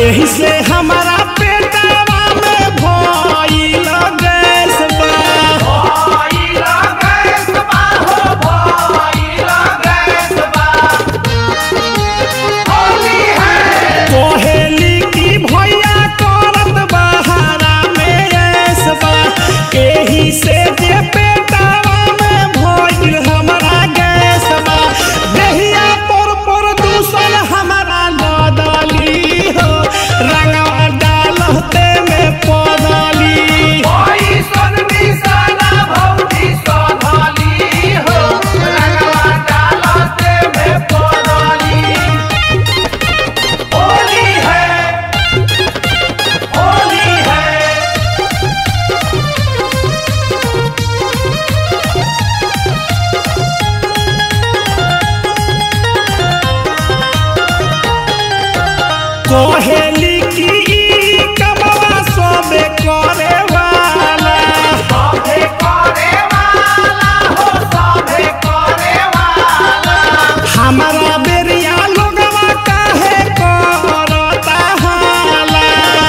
एही से हमारा पेटवा में भइल गैस बा कोहेली की भैया करत बहारा में ऐस बा एही से जे पेटवा में भइल हमारा गैस बा देहिया पर पर दूसर हमारा लदली हो रंगवा डालते में पदली कोहेली की ई कमवा सोबे करे वाला हमारा बेरिया लोगवा काहे करता हाला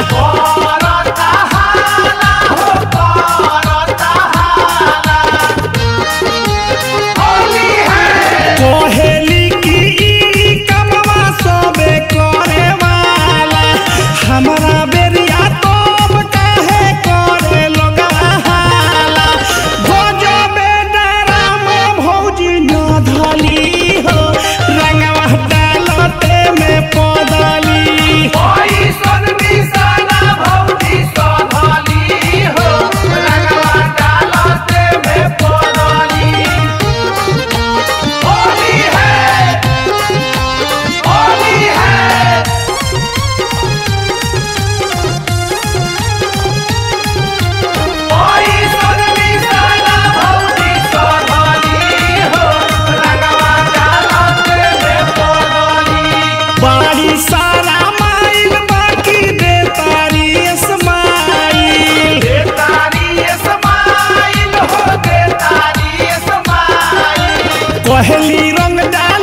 कोहेली की ई कमवा सोबे करे वाला हमारा बेरिया तोब काहे करे लोगवा हाला भोजो बेडराम भौजी न धली हो रंगवा डालते में पदली बड़ी सारा माइल बाकी दे तारी स्माइल कहली रंग डाल